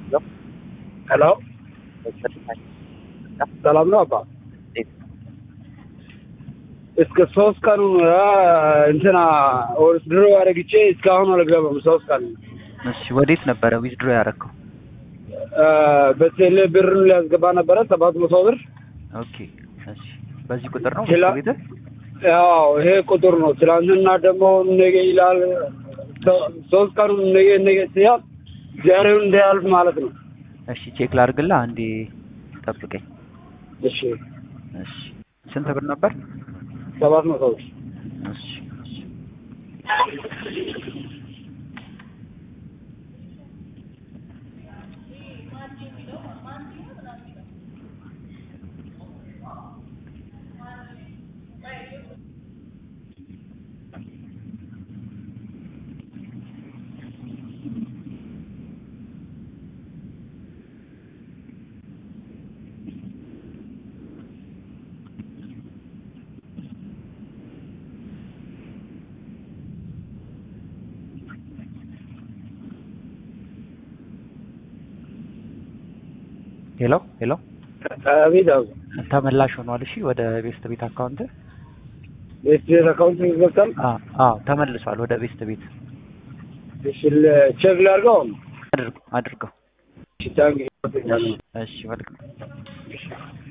ሄሎ ሰላም ነው አባ እስከ ሶስት ቀኑ እንትና ድሮ አረግቼ እስካሁን አልገባም። ሶስት ቀን እሺ፣ ወዴት ነበረ ዊዝድሮ ያደረከው? በቴሌ ብር ሊያስገባ ነበረ ሰባት መቶ ብር። ኦኬ፣ እሺ። በዚህ ቁጥር ነው ሌላ- ቤት ያው ይሄ ቁጥር ነው። ትናንትና ደግሞ ነገ ይላል። ሶ- ሶስት ቀኑ ነገ ነገ ሲያል ዛሬውን እንዳያልፍ ማለት ነው። እሺ፣ ቼክ ላድርግልህ። አንዴ ጠብቀኝ። እሺ እሺ፣ ስንት ብር ነበር? ሰባት መቶ ብር እሺ፣ እሺ። ሄሎ ሄሎ፣ አቤት አብ ተመላሽ ሆኗል። እሺ፣ ወደ ቤስት ቤት አካውንት ቤት ቤት አካውንት ይገብታል። አዎ፣ አዎ፣ ተመልሷል ወደ ቤስት ቤት። እሺ ለ- ቼክ ላድርገው። አድርገው አድርገው። እሺ ታንክ ዩ። እሺ፣ መልካም